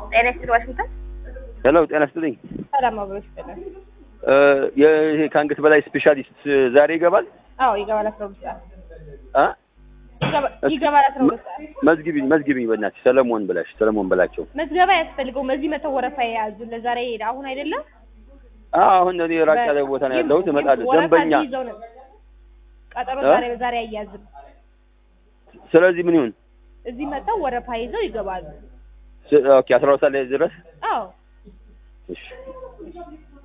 ጤና ይስጥልኝ ዋሽንግተን። ሄሎ ጤና ይስጥልኝ። ሰላም አብሮ ይስጥልን። እ ይሄ ከአንገት በላይ ስፔሻሊስት ዛሬ ይገባል? አዎ ይገባል። አስራ ሁለት ሰዓት አ ይገባ- ይገባል። አስራ ሁለት ሰዓት መዝግቢኝ መዝግቢኝ በእናትሽ ሰለሞን ብላሽ ሰለሞን በላቸው። መዝገባ አያስፈልገውም። እዚህ መተው ወረፋ የያዙ ለዛሬ ሄደ አሁን አይደለም አ አሁን እኔ ራቅ ያለ ቦታ ነው ያለሁት እመጣለሁ። ወረፋ ደንበኛ እዚህ ይዘው ነው ቀጠሮ እ? ዛሬ በዛሬ አያዝም። ስለዚህ ምን ይሁን? እዚህ መተው ወረፋ ይዘው ይገባሉ። ስ- ኦኬ አስራ ሁለት ሰዓት ላይ ድረስ አዎ እሺ